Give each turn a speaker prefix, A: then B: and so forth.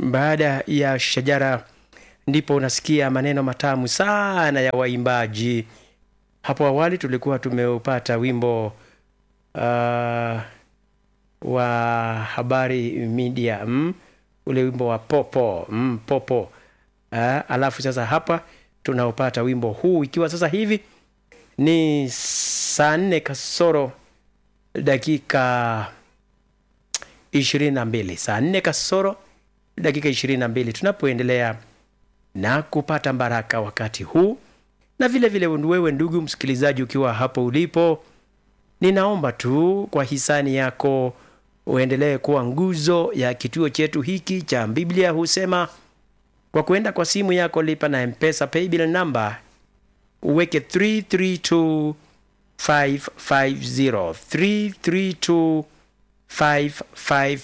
A: baada ya shajara ndipo unasikia maneno matamu sana ya waimbaji. Hapo awali tulikuwa tumeupata wimbo uh, wa habari media mm, ule wimbo wa popo mm, popo uh, alafu sasa hapa tunaopata wimbo huu ikiwa sasa hivi ni saa nne kasoro dakika ishirini na mbili saa nne kasoro dakika ishirini na mbili tunapoendelea na kupata baraka wakati huu na vile vile wewe ndugu msikilizaji ukiwa hapo ulipo ninaomba tu kwa hisani yako uendelee kuwa nguzo ya kituo chetu hiki cha biblia husema kwa kuenda kwa simu yako lipa na mpesa paybill number uweke 332550 332550